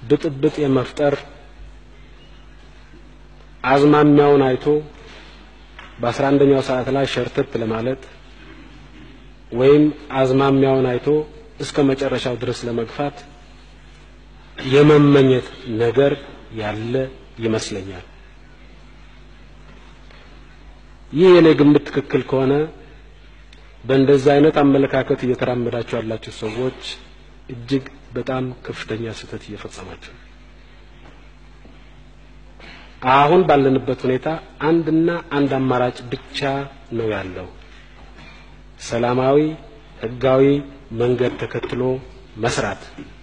ብጥብጥ የመፍጠር አዝማሚያውን አይቶ በአስራ አንደኛው ሰዓት ላይ ሸርተት ለማለት ወይም አዝማሚያውን አይቶ እስከ መጨረሻው ድረስ ለመግፋት የመመኘት ነገር ያለ ይመስለኛል። ይህ የኔ ግምት ትክክል ከሆነ በእንደዚህ አይነት አመለካከት እየተራመዳችሁ ያላችሁ ሰዎች እጅግ በጣም ከፍተኛ ስህተት እየፈጸማችሁ ነው። አሁን ባለንበት ሁኔታ አንድና አንድ አማራጭ ብቻ ነው ያለው። ሰላማዊ ህጋዊ መንገድ ተከትሎ መስራት